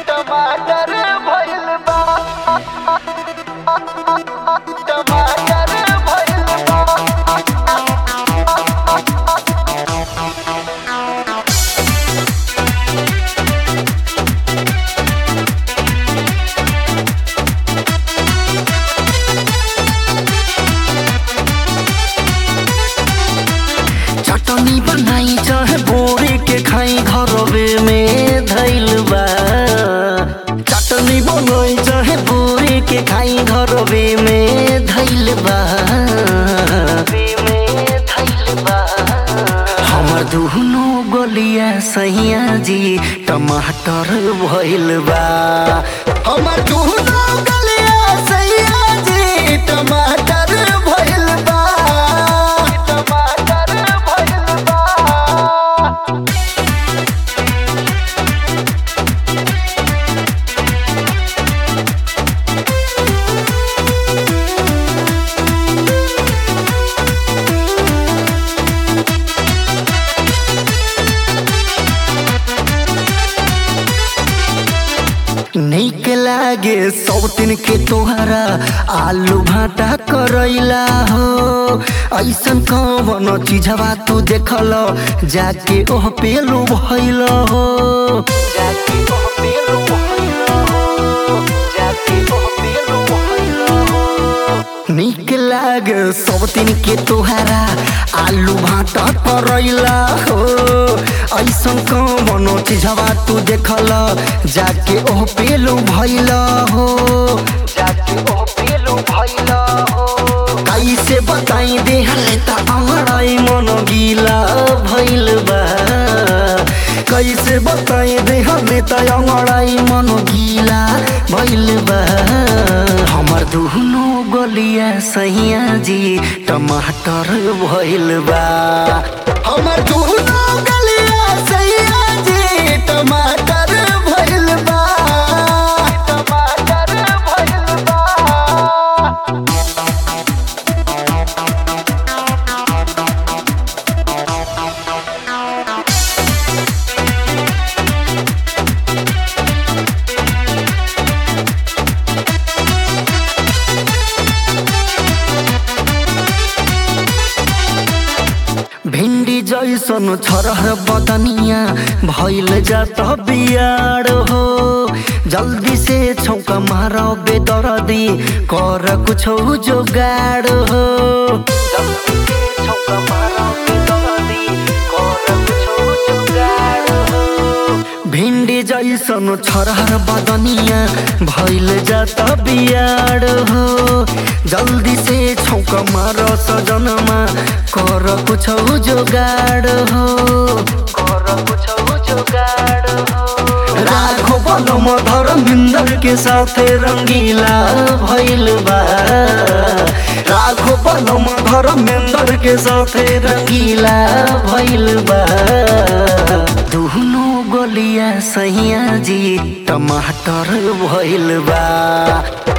टमाटर भइल बा टमाटर भइल बा चटनी बनाई चाहे बोरे के खाई घरवे में धैल बा चटनी बनाई चाहे बोरे के खाई घरवे में धैल बा हमर दुनो गलिया सैया जी टमाटर भइल बा हमर दुनो गलिया सैया जी टमाटर भइल बा टमाटर भइल बा नीक लागे सब दिन के तोहरा आलू भाटा करैला हो ऐसन कवन चीजवा तू देखल जाके ओह पेलू भइल हो जाके ओह पेलू भइल हो जाके ओह पेलू भइल हो नीक लागे सब दिन के तोहरा आलू भाटा करैला हो ऐसन कवन चीजवा तू देखल जाके ओह पेलू भइल हो जाके ओह पेलू भइल हो कैसे बताई देहले त अमराई मन गीला भइल बा कैसे बताई देहले त अमराई मन गीला भइल बा हमर दुनो गलिया सैया जी टमाटर भइल बा हमर दुनो गलिया सैया जी टमाटर भइल बा टमाटर भइल बा भिंडी जैसन छरह बदनिया भइल जात बियाड हो जल्दी से छौका मार बेदरदी कर कुछो जोगाड हो जल्दी से छौका मारो के दरदी कर कुछो जुगाड़ हो भिंडी जैसन छरह बदनिया भइल जात बियाड हो जल्दी से छौका मार सजनमा कर कुछो जोगाड हो कर कुछो जुगाड़ हो राखो पलम धर्मिंदर के साथे रंगीला भइल बा राखो पलम धर्मेंदर के साथे रंगीला भइल बा दुनो गलिया सैया जी टमाटर भइल बा